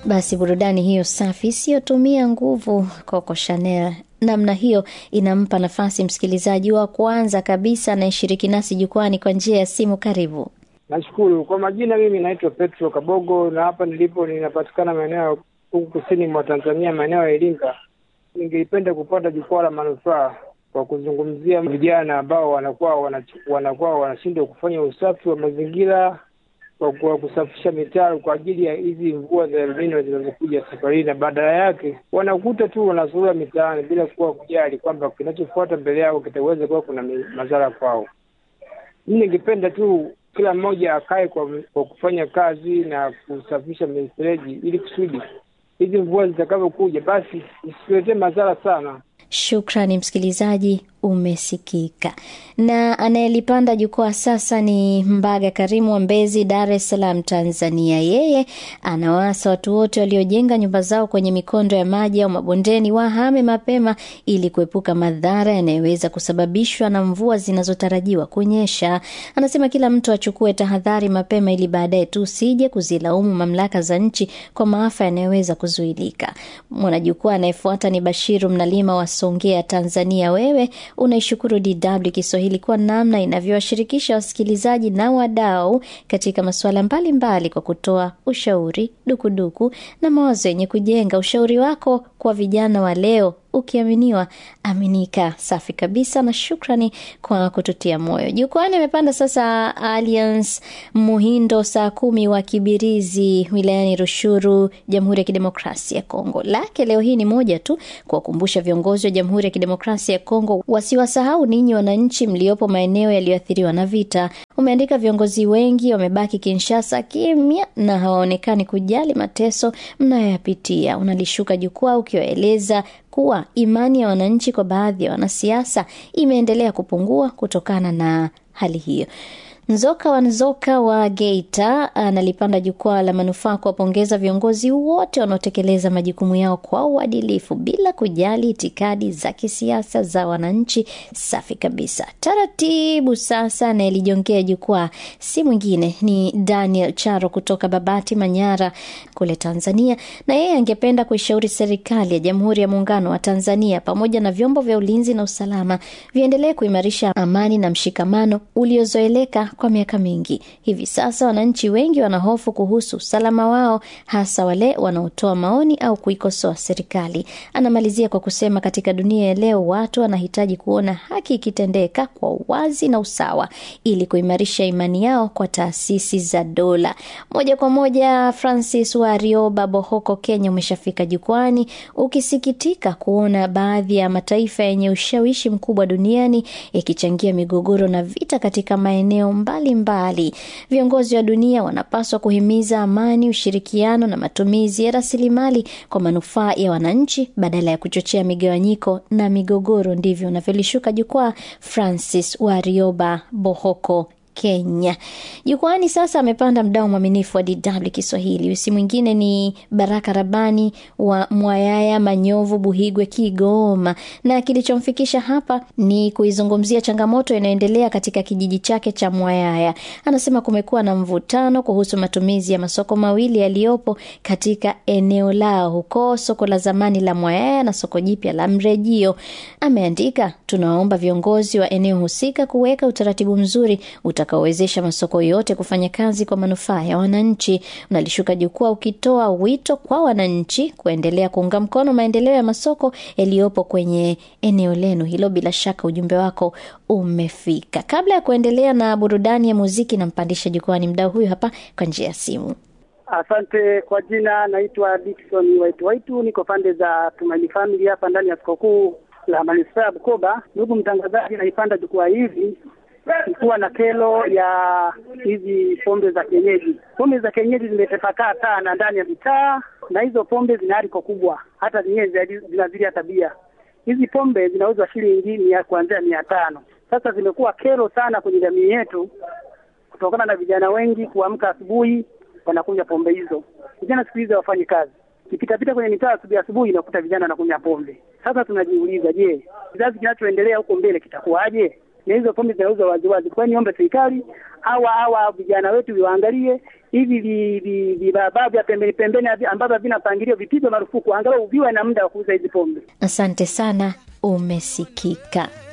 Basi burudani hiyo safi isiyotumia nguvu, Coco Chanel namna hiyo inampa nafasi msikilizaji wa kwanza kabisa anayeshiriki nasi jukwani kwa njia ya simu. Karibu. Nashukuru kwa majina, mimi naitwa Petro Kabogo na hapa nilipo ninapatikana maeneo huku kusini mwa Tanzania, maeneo ya Iringa. Ningelipenda kupata jukwaa la manufaa kwa kuzungumzia vijana ambao wanakuwa wanakuwa wanashindwa kufanya usafi wa mazingira kwa kusafisha mitaro kwa ajili ya hizi mvua za El Nino zinazokuja safari, na badala yake wanakuta tu wanazurura mitaani bila kuwa kujali kwamba kinachofuata mbele yao kitaweza kuwa kuna madhara kwao. Mimi ningependa tu kila mmoja akae kwa, kwa kufanya kazi na kusafisha mifereji ili kusudi hizi mvua zitakavyokuja basi isituletee madhara sana. Shukrani msikilizaji, umesikika. Na anayelipanda jukwaa sasa ni Mbaga Karimu wa Mbezi, Dar es Salaam, Tanzania. Yeye anawaasa watu wote waliojenga nyumba zao kwenye mikondo ya maji au mabondeni wahame mapema ili kuepuka madhara yanayoweza kusababishwa na mvua zinazotarajiwa kunyesha. Anasema kila mtu achukue tahadhari mapema ili baadaye tu usije kuzilaumu mamlaka za nchi kwa maafa yanayoweza kuzuilika. Mwanajukwaa anayefuata ni Bashiru Mnalima wa Songea, Tanzania. Wewe unaishukuru DW Kiswahili kwa namna inavyowashirikisha wasikilizaji na wadau katika masuala mbalimbali kwa kutoa ushauri, dukuduku na mawazo yenye kujenga. Ushauri wako kwa vijana wa leo ukiaminiwa aminika. Safi kabisa, na shukrani kwa kututia moyo. Jukwani amepanda sasa Alliance Muhindo saa kumi wa Kibirizi wilayani Rushuru, Jamhuri ya Kidemokrasia ya Kongo. Lake leo hii ni moja tu, kuwakumbusha viongozi wa Jamhuri ya Kidemokrasia ya Kongo wasiwasahau ninyi wananchi mliopo maeneo yaliyoathiriwa na vita. Umeandika, viongozi wengi wamebaki Kinshasa kimya na hawaonekani kujali mateso mnayoyapitia. Unalishuka jukwaa ukiwaeleza kuwa imani ya wananchi kwa baadhi ya wanasiasa imeendelea kupungua kutokana na hali hiyo. Nzoka wa Nzoka wa Geita analipanda jukwaa la manufaa kuwapongeza viongozi wote wanaotekeleza majukumu yao kwa uadilifu bila kujali itikadi za kisiasa za wananchi. Safi kabisa. Taratibu sasa, anayelijongea jukwaa si mwingine ni Daniel Charo kutoka Babati, Manyara kule Tanzania, na yeye angependa kuishauri serikali ya Jamhuri ya Muungano wa Tanzania pamoja na vyombo vya ulinzi na usalama viendelee kuimarisha amani na mshikamano uliozoeleka kwa miaka mingi. Hivi sasa wananchi wengi wanahofu kuhusu usalama wao, hasa wale wanaotoa maoni au kuikosoa serikali. Anamalizia kwa kusema, katika dunia ya leo watu wanahitaji kuona haki ikitendeka kwa uwazi na usawa, ili kuimarisha imani yao kwa taasisi za dola. Moja kwa moja, Francis Warioba, Bohoko, Kenya, umeshafika jukwani ukisikitika kuona baadhi ya mataifa yenye ushawishi mkubwa duniani yakichangia migogoro na vita katika maeneo mbalimbali mbali. Viongozi wa dunia wanapaswa kuhimiza amani, ushirikiano na matumizi ya rasilimali kwa manufaa ya wananchi badala ya kuchochea migawanyiko na migogoro. Ndivyo unavyolishuka jukwaa Francis Warioba, Bohoko Kenya. Jukwani sasa amepanda mdao mwaminifu wa DW Kiswahili, usi mwingine ni Baraka Rabani wa Mwayaya, Manyovu, Buhigwe, Kigoma, na kilichomfikisha hapa ni kuizungumzia changamoto inayoendelea katika kijiji chake cha Mwayaya. Anasema kumekuwa na mvutano kuhusu matumizi ya masoko mawili yaliyopo katika eneo lao huko, soko la zamani la Mwayaya na soko jipya la Mrejio. Ameandika, tunawaomba viongozi wa eneo husika kuweka utaratibu mzuri utakaowezesha masoko yote kufanya kazi kwa manufaa ya wananchi. Unalishuka jukwaa ukitoa wito kwa wananchi kuendelea kuunga mkono maendeleo ya masoko yaliyopo kwenye eneo lenu hilo. Bila shaka ujumbe wako umefika. Kabla ya kuendelea na burudani ya muziki, nampandisha jukwani mdau huyu hapa kwa njia ya simu. Asante kwa jina, naitwa Dickson Waitu Waitu, niko pande za Tumaini Family hapa ndani ya soko kuu la manispaa ya Bukoba. Ndugu mtangazaji, naipanda jukwaa hivi kuwa na kero ya hizi pombe za kienyeji. Pombe za kienyeji zimetapakaa sana ndani ya mitaa, na hizo pombe zina hariko kubwa, hata zenyewe zinazilia tabia. Hizi pombe zinauzwa shilingi mia kuanzia mia tano. Sasa zimekuwa kero sana kwenye jamii yetu, kutokana na vijana wengi kuamka asubuhi wanakunywa pombe hizo. Vijana siku hizi hawafanyi kazi, kipitapita kwenye mitaa asubuhi asubuhi nakuta vijana wanakunywa pombe. Sasa tunajiuliza, je, kizazi kinachoendelea huko mbele kitakuwaje? na hizo pombe zinauzwa waziwazi. Kwa hiyo niombe serikali hawa hawa vijana wetu waangalie hivi vi- vi- vibabaa vya pembeni pembeni havi- ambavyo havina mpangilio vipigwe marufuku, angalau viwe na muda wa kuuza hizi pombe. Asante sana, umesikika.